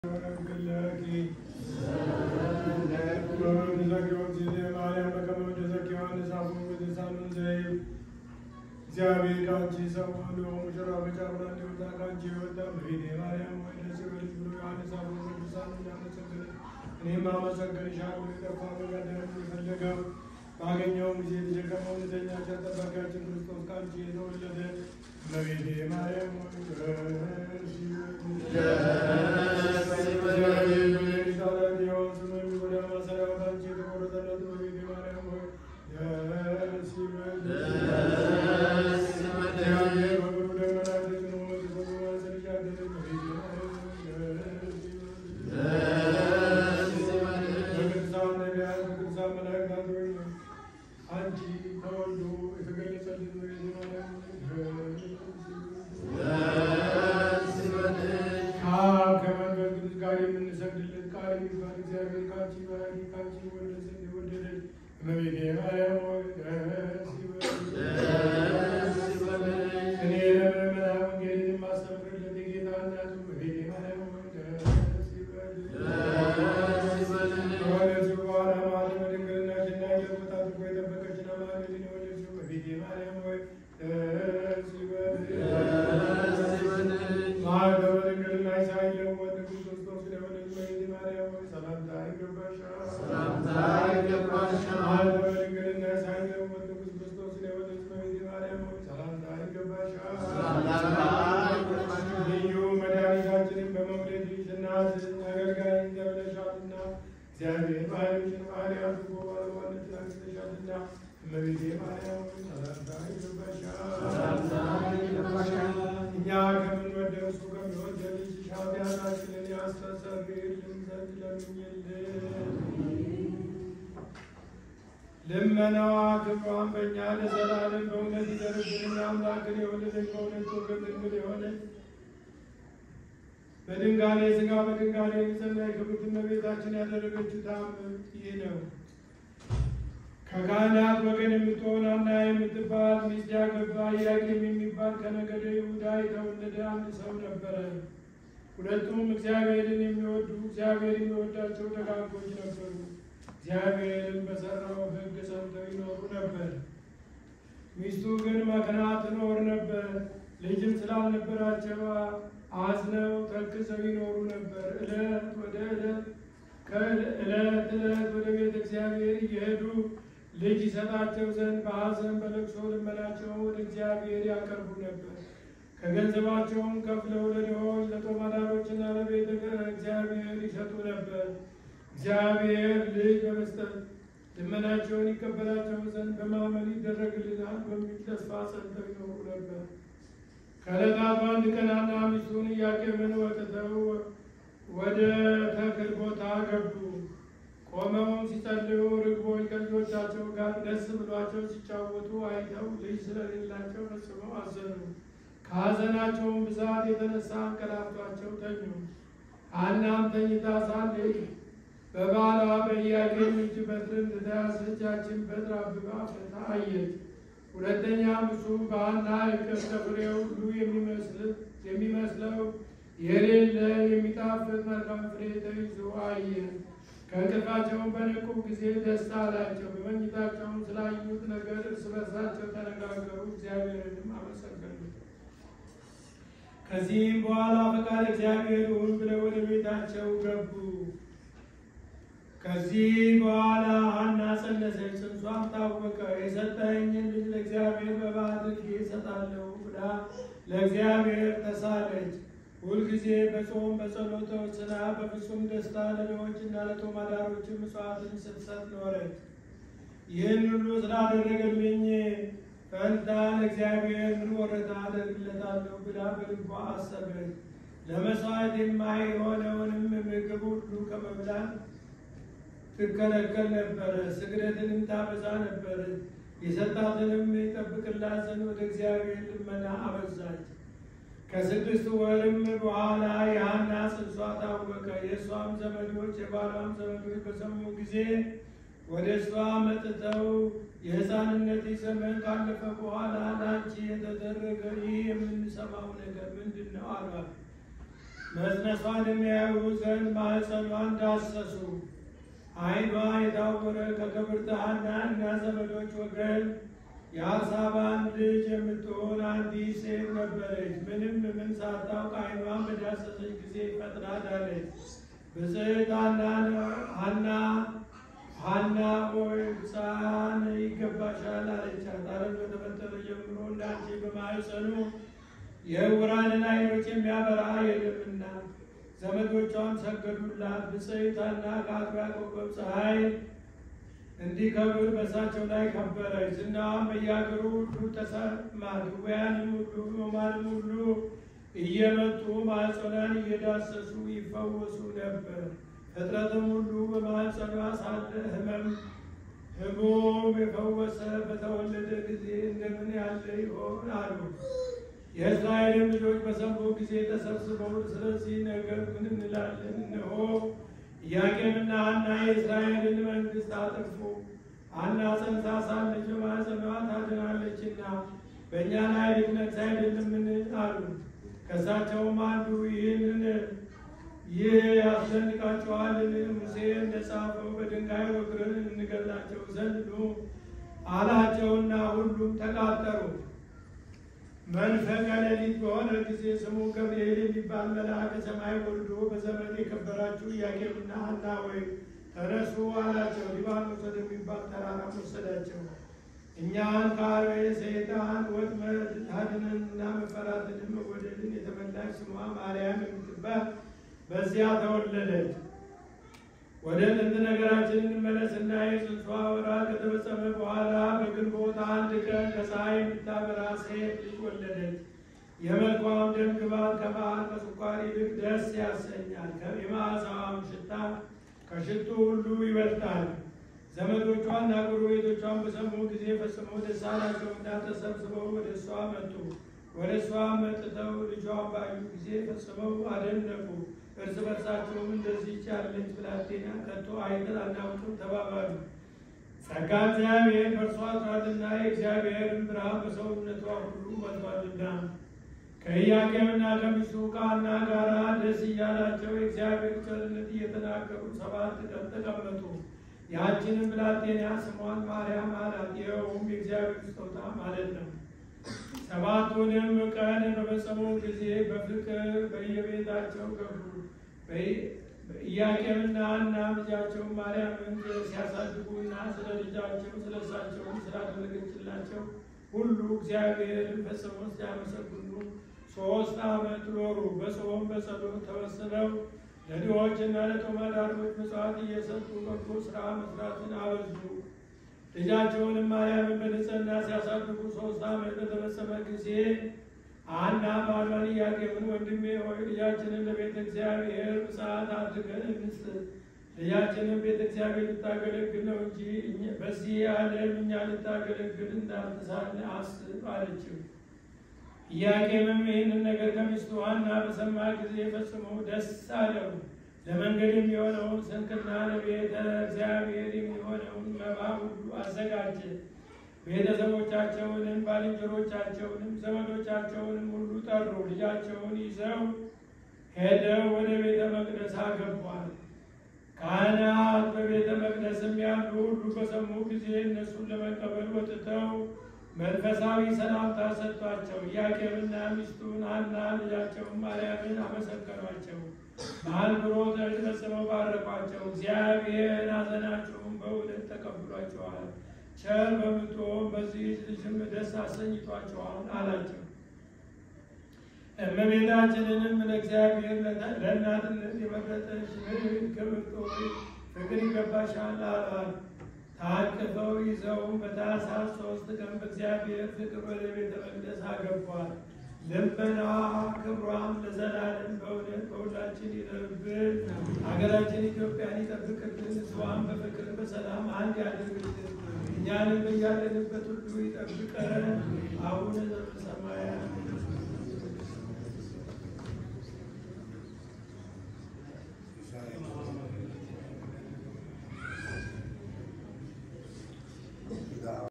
እግዚአብሔር ከአንቺ ሰው ሆኖ ሙሽራ በጫጉላ እንዲወጣ ከአንቺ የወጣ እመቤቴ ማርያም ሆይ ደስ ይበልሽ ብሎ ዮሐንስ አፈ ቅዱሳን እያመሰገነ እኔም አመሰግንሻለሁ። የጠፋ መጋደም የፈለገው ባገኘውም ጊዜ የተሸከመው እውነተኛችን ጠባቂያችን ክርስቶስ ከአንቺ የተወለደ እመቤቴ ማርያም ሆይ ደስ አንቺ ተወልዶ የተገለጸልን ማርያም ከአብ ከመንፈስ ቅዱስ ጋር የምንሰግድለት ቃል የሚባል እግዚአብሔር ከአንቺ ባህሪ ከአንቺ ወለደ የወደደን እመቤቴ ማርያም ሆይ ደስ ይበልሽ። እኔ ለምእመናን ወንጌልን የማስተምርለት የጌታ እናቱ እመቤቴ ማርያም ሆይ ደስ ይበልሽ። ከወለድሽ በኋላ ማኅተመ ድንግልናሽን ለቦታ አድርጎ የጠበቀችን አማኑኤልን የወለድሽው እመቤቴ ማርያም ሆይ ደስ ይበልሽ። ማኅተመ ድንግልናሽ ሳይለወጥ ንጉሥ ክርስቶስ ስለወለድሽ እመቤቴ ማርያም ሆይ ሰላምታ ይገባሻል። ማኅተመ ድንግልናሽ ሳይለወጥ ንጉሥ ክርስቶስ ስለወለድሽ እመቤቴ ማርያም ሆይ ሰላምታ ይገባሻል። ልዩ መድኃኒታችንን በመውለድሽ እናት አገልጋይ ተብለሻልና እግዚአብሔር ባህሪሽን ባህሪ አድርጎ ባለሟልነትን አግኝተሻልና እመቤቴ ማርያም ሆይ ሰላምታ ይገባሻል። እኛ ከምንወደው እሱ ከሚወደድ ልጅሽ ኃጢአታችንን ያስተሰርይልን ዘንድ ለምኝልን። ልመናዋ ክብሯን በእኛ ለዘላለም በእውነት ይደርብንና አምላክን የወለደች በእውነት ወገን ድንግል የሆነች በድንጋሌ ሥጋ በድንጋሌ የጸናች ክብርት እመቤታችን ያደረገችው ተአምር ይህ ነው። ከካህናት ወገን የምትሆን ሐና የምትባል ሚስት ያገባ ኢያቄም የሚባል ከነገደ ይሁዳ የተወለደ አንድ ሰው ነበረ። ሁለቱም እግዚአብሔርን የሚወዱ እግዚአብሔር የሚወዳቸው ደጋጎች ነበሩ። እግዚአብሔርን በሠራው ሕግ ጸንተው ይኖሩ ነበር። ሚስቱ ግን መክና ትኖር ነበር። ልጅም ስላልነበራቸው አዝነው ተክዘው ይኖሩ ነበር። ዕለት ወደ ዕለት ከዕለት ዕለት ወደ ቤተ እግዚአብሔር እየሄዱ ልጅ ይሰጣቸው ዘንድ በሐዘን በለቅሶ ልመናቸውን ወደ እግዚአብሔር ያቀርቡ ነበር። ከገንዘባቸውም ከፍለው ለድሆች ለጦማዳሮችና ለቤተ እግዚአብሔር ይሰጡ ነበር። እግዚአብሔር ልጅ በመስጠት ልመናቸውን ይቀበላቸው ዘንድ በማመን ይደረግልናል በሚል ተስፋ ጸንተው ይኖሩ ነበር። ከዕለታት በአንድ ቀን ሐና ሚስቱን ኢያቄምን ወጥተው ወደ ተክል ቦታ ገቡ። ቆመውም ሲጸልዩ ርግቦች ከልጆቻቸው ጋር ደስ ብሏቸው ሲጫወቱ አይተው ልጅ ስለሌላቸው ፈጽመው አዘኑ። ከሐዘናቸውም ብዛት የተነሳ አንቀላፍቷቸው ተኙ። ሐናም ተኝታ ሳለች በባሏ በኢያቄም እጅ በትር እንደተያዘች ያችን በትር አብባ ፈታ አየች። ሁለተኛም እሱ በሐና እቅፍ ከፍሬው ሁሉ የሚመስለው የሌለ የሚጣፍጥ መልካም ፍሬ ተይዞ አየ። ከእንቅልፋቸውም በነቁ ጊዜ ደስታ አላቸው። በመኝታቸውም ስላዩት ነገር እርስ በርሳቸው ተነጋገሩ፣ እግዚአብሔርንም አመሰገኑ። ከዚህም በኋላ ፈቃድ እግዚአብሔር ይሁን ብለው ወደ ቤታቸው ገቡ። ከዚህ በኋላ ሐና ጸነሰች፣ ጽንሷም ታወቀ። የሰጠኸኝን ልጅ ለእግዚአብሔር በባዕድ እሰጣለሁ ብላ ለእግዚአብሔር ተሳለች። ሁልጊዜ በጾም በጸሎት ወስና በፍጹም ደስታ ለድሆችና ለጦማዳሮች ምጽዋትን ስትሰጥ ኖረች። ይህን ሁሉ ስላደረገልኝ ፈንታ ለእግዚአብሔር ምን ወረታ አደርግለታለሁ ብላ በልቧ አሰበች። ለመሥዋዕት የማይሆነውንም ምግብ ሁሉ ከመብላት ትከለከል ነበረ። ስግደትንም ታበዛ ነበር። የሰጣትንም ይጠብቅላት ዘንድ ወደ እግዚአብሔር ልመና አበዛች። ከስድስት ወርም በኋላ የሐና ጽንሷ ታወቀ። የእሷም ዘመዶች የባሏም ዘመዶች በሰሙ ጊዜ ወደ እሷ መጥተው የሕፃንነት ዘመን ካለፈ በኋላ ለአንቺ የተደረገ ይህ የምንሰማው ነገር ምንድን ነው አሏት። መጽነሷን የሚያዩ ዘንድ ማኅፀኗን ዳሰሱ። ዓይኗ የታወረ ከክብርት ሐና እና ዘመዶች ወገን የአሳባን ልጅ የምትሆን አንዲት ሴት ነበረች። ምንም ምን ሳታውቅ ዓይኗን በዳሰሰች ጊዜ ፈጥና ዳነች። ብፅዕት ሐና ሐና ሆይ ሕፃን ይገባሻል አለቻት። ዓለም በተፈጠረ ጀምሮ እንዳንቺ በማኅፀኑ የዕውራንን ዓይኖች የሚያበራ የለምና። ዘመዶቿም ሰገዱላት። ብፅዕት ሐና ከአጥቢያ ኮከብ ፀሐይ እንዲከብር በእሳቸው ላይ ከበረች። ዝናዋም በየአገሩ ሁሉ ተሰማ። ድውያንም ሁሉ ሕሙማንም ሁሉ እየመጡ ማኅፀኗን እየዳሰሱ ይፈወሱ ነበር። ፍጥረትም ሁሉ በማኅፀኗ ሳለ ሕመም ሕሙም የፈወሰ በተወለደ ጊዜ እንደምን ያለ ይሆን አሉ። የእስራኤልም ልጆች በሰሙ ጊዜ ተሰብስበው ስለዚህ ነገር ምን እንላለን? እነሆ ኢያቄምና ሐና የእስራኤልን መንግሥት አጠፉ። ሐና ጸንሳ ሳለች በማኅፀኗ ታድናለችና በእኛ ላይ ልትነግሥ አይደለምን? አሉ። ከእሳቸውም አንዱ ይህንን ይህ ያስደንቃቸዋልን? ሙሴ እንደጻፈው በድንጋይ ወግረን እንገላቸው ዘንድ ኑ አላቸውና ሁሉም ተቃጠሩ። መንፈቀ ሌሊት በሆነ ጊዜ ስሙ ገብርኤል የሚባል መልአክ ከሰማይ ወርዶ በዘመን የከበራችሁ ኢያቄምና ሐና ወይ ተነሱ አላቸው። ሊባኖስ ወደሚባል ተራራ ወሰዳቸው። እኛን ከአርዌ ሰይጣን ወጥመድ ታድነንና መፈራትንም መወደድን የተመላች ስሟ ማርያም የምትባል በዚያ ተወለደች። ወደ ጥንት ነገራችን እንመለስና የጽንሷ ወራት ከተፈጸመ በኋላ በግንቦት አንድ ቀን ከፀሐይ የምታበራ ሴት ልጅ ወለደች። የመልኳም ደም ግባት ከማር ከስኳር ይልቅ ደስ ያሰኛል። የመዓዛዋም ሽታ ከሽቱ ሁሉ ይበልጣል። ዘመዶቿና ጎረቤቶቿን በሰሙ ጊዜ ፈጽመው ደስ አላቸውና ተሰብስበው ወደ እሷ መጡ። ወደ እሷ መጥተው ልጇን ባዩ ጊዜ ፈጽመው አደነቁ። እርስ በርሳቸውም እንደዚህች ያለች ብላቴና ከቶ አይተን አናውቅም ተባባሉ። ጸጋ እግዚአብሔር በእርሷ አድሯልና የእግዚአብሔርን ብርሃን በሰውነቷ ሁሉ ሞልቷልና። ከኢያቄምና ከሚስቱ ከሐና ጋራ ደስ እያላቸው የእግዚአብሔር ቸርነት እየተናገሩ ሰባት ቀን ተቀመጡ። ያችንም ብላቴና ስሟን ማርያም አላት። ይኸውም የእግዚአብሔር ስጦታ ማለት ነው። ሰባቱንም ቀን በፈጸሙ ጊዜ በፍቅር በየቤታቸው ገቡ። ኢያቄምና ሐና ልጃቸው ማርያምን ሲያሳድጉና ስለ ልጃቸው ስለ እሳቸውም ስላደረገችላቸው ሁሉ እግዚአብሔርን ፈጽመው ሲያመሰግኑ ሶስት ዓመት ኖሩ። በጾም በጸሎት ተወስነው ለድሆችና ለጦም አዳሪዎች ምጽዋት እየሰጡ በጎ ስራ መስራትን አበዙ። ልጃቸውንም ማርያምን በንጽሕና ሲያሳድጉ ሶስት ዓመት በተፈጸመ ጊዜ ሐና ባሏን ኢያቄምን ወንድሜ ሆይ ልጃችንን ለቤተ እግዚአብሔር ምጽአት አድርገን እንስጥ። ልጃችንን ቤተ እግዚአብሔር ልታገለግል ነው እንጂ በዚህ ዓለም እኛ ልታገለግል እንዳልተሳለ አስብ አለችው። ኢያቄምም ይህንን ነገር ከሚስቱ ሐና በሰማ ጊዜ ፈጽሞ ደስ አለው። ለመንገድ የሚሆነውን ስንቅና ለቤተ እግዚአብሔር የሚሆነውን መባ ሁሉ አዘጋጀ። ቤተሰቦቻቸውንም ባልንጀሮቻቸውንም ዘመዶቻቸውንም ሁሉ ጠሩ። ልጃቸውን ይዘው ሄደው ወደ ቤተ መቅደስ አገቧል። ካህናት በቤተ መቅደስም ያሉ ሁሉ በሰሙ ጊዜ እነሱን ለመቀበል ወጥተው መንፈሳዊ ሰላምታ ሰጥቷቸው ኢያቄምና ሚስቱን ሐና ልጃቸውን ማርያምን አመሰገኗቸው። በአንብሮት ፈጽመው ባረኳቸው። እግዚአብሔር ሐዘናቸውን በእውነት ተቀብሏቸዋል። ቸር በምትሆን በዚህ ልጅም ደስ አሰኝቷቸዋል አላቸው። እመቤታችንንም ለእግዚአብሔር ለእናትነት የመረጠች ክብርት ሆይ ፍቅር ይገባሻል አሏት። ታቅፈው ይዘውም በታኅሳስ ሶስት ቀን በእግዚአብሔር ፍቅር ወደ ቤተ መቅደስ አገቧል። ልመናዋ ክብሯም ለዘላለም በእውነት በሁላችን ይደርብን። ሀገራችን ኢትዮጵያን ይጠብቅልን። ሕዝቧን በፍቅር በሰላም አንድ ያደርግልን። እኛንም በያለንበት ሁሉ ይጠብቀን። አቡነ ዘበሰማያት